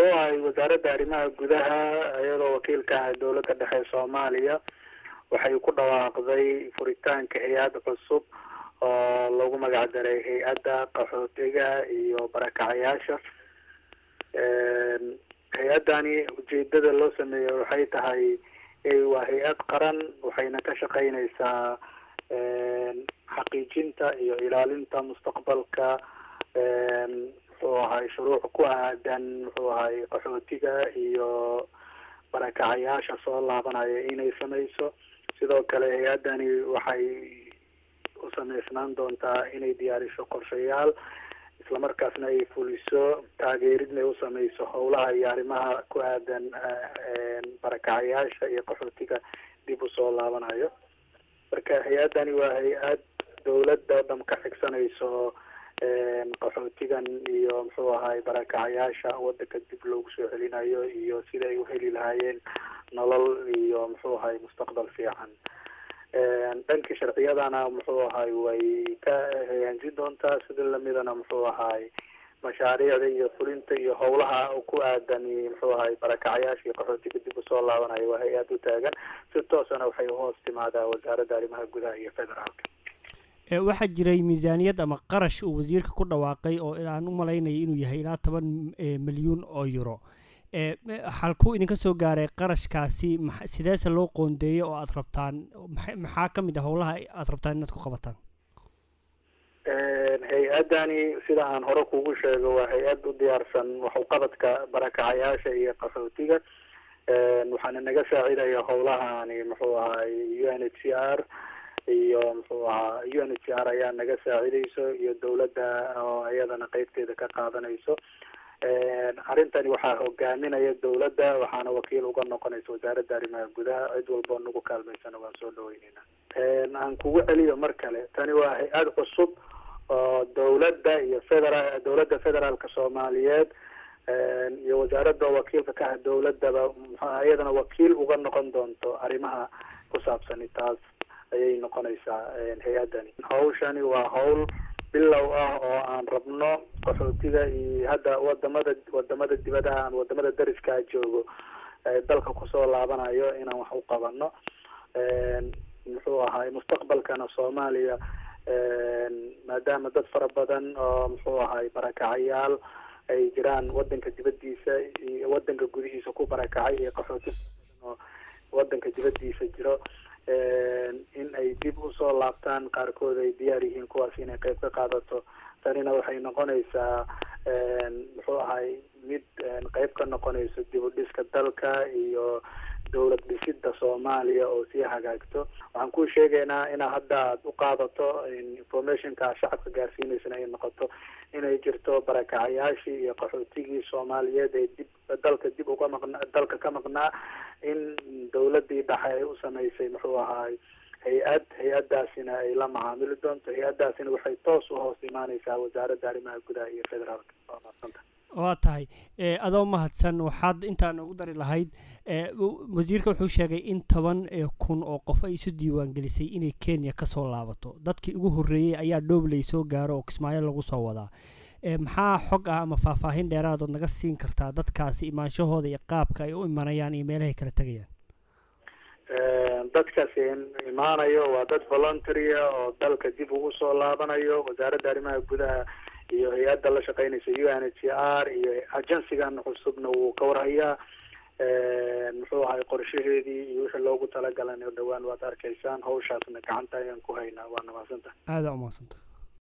muxuu ahay wasaaradda arrimaha gudaha iyadoo wakiilka ah dowladda dhexe soomaaliya waxay ku dhawaaqday furitaanka hay-ad cusub oo lagu magac daray hay-adda qaxootiga iyo barakacayaasha hay-addani ujeedada loo sameeyey waxay tahay waa hay-ad qaran waxayna ka shaqeyneysaa xaqiijinta iyo ilaalinta mustaqbalka muxuu ahay shuruuc ku aadan muxuu ahay qaxootiga iyo barakacayaasha soo laabanaya inay sameyso sidoo kale hay-addani waxay u sameysnaan doontaa inay diyaariso qorshayaal islamarkaasna ay fuliso taageeridna ay u sameyso howlaha iyo arrimaha ku aadan barakacayaasha iyo qaxootiga dib usoo laabanayo marka hay-addani waa hay-ad dowladda dham ka xigsanayso qaxootigan iyo muxuu ahay barakacayaasha wadanka dib loogu soo celinayo iyo sida ay uheli lahaayeen nolol iyo muxuu ahay mustaqbal fiican dhankii sharciyadana muxuu ahay way ka hagaanjin doontaa sida lamidana muxuu ahay mashaariicda iyo fulinta iyo howlaha ku aadan muxuu ahay barakacayaasha iyo qaxootiga dib usoo laabanayo waa hay-ad u taagan si toosana waxay hoos timaadaa wasaaradda arrimaha gudaha iyo federaalka waxaa jiray miisaaniyad ama qarash uu wasiirka ku dhawaaqay oo aan u malaynaya inuu yahay ilaa toban milyuun oo euro halkuu idinka soo gaaray qarashkaasi sideese loo qoondeeyey oo aada rabtaan maxaa ka mid ah howlaha aada rabtaan inaad ku qabataan hay-addani sida aan hore kugu sheego waa hay-ad u diyaarsan waxuqabadka barakacayaasha iyo qaxootiga waxaana naga saacidaya howlahani muxuu ahay u n h c r iyo muxuu ahaa u n h c r ayaa naga saacidayso iyo dowladda oo iyadana qeybteeda ka qaadanayso arrintani waxaa hogaaminaya dowladda waxaana wakiil uga noqonaysa wasaaradda arrimaha gudaha cid walboo nagu kaalmaysana waan soo dhaweyneyna aan kugu celiyo mar kale tani waa hay-ad cusub oo dowladda iyo federa dowladda federaalka soomaaliyeed iyo wasaaradda wakiilka ka ah dowladdaba iyadana wakiil uga noqon doonto arrimaha ku saabsani taas ayay noqonaysaa hay-addani hawshani waa hawl bilow ah oo aan rabno qaxootiga iyo hadda wadamada wadamada dibadaha ama wadamada dariskaa joogo dalka kusoo laabanayo inaan wax u qabano muxuu ahay mustaqbalkana soomaaliya maadaama dad fara badan oo muxuu ahay barakacayaal ay jiraan wadanka dibadiisa iyo wadanka gudihiisa ku barakacay iyo qaxooti oo wadanka dibadiisa jiro in ay dib usoo laabtaan qaarkood ay diyaar yihiin kuwaas inay qeyb ka qaadato tanina waxay noqonaysaa muxuu ahay mid qeyb ka noqonayso dib u dhiska dalka iyo dowlad dhisida soomaaliya oo sii hagaagto waxaan ku sheegaynaa inaa hadda aad u qaadato informationka shacabka gaarsiineysana ay noqoto inay jirto barakacayaashii iyo qaxootigii soomaaliyeed ee dib dalka dib uga maqna dalka ka maqnaa in dowladii dhexe ay u sameysay muxuu ahaay hay-ad hay-adaasina ay la macaamili doonto hay-adaasina waxay toos u hoos imaaneysaa wasaaradda arrimaha gudaha iyo federaalka waa madsanta waa tahay adoo mahadsan waxaad intaan ugu dari lahayd wasiirka wuxuu sheegay in toban kun oo qof ay isu diiwaan gelisay inay kenya kasoo laabato dadkii ugu horreeyey ayaa dhoobley soo gaaro oo kismaayo lagu soo wadaa maxaa xog ah ama faahfaahin dheeraadood naga siin kartaa dadkaasi imaanshahooda iyo qaabka ay u imanayaan iyo meelahay kala tegayaan dadkaasi imaanayo waa dad voluntarya oo dalka dib ugu soo laabanayo wasaaradda arrimaha gudaha iyo hay-adda la shaqeynaysa u n h r iyo agensigan cusubna wuu ka warhayaa muxuu ahay qorshaheedii iyo wixii loogu talagalan oo dhawaan waad arkaysaan hawshaasna gacanta ayaan ku haynaa waa namadsanta aada umadsanta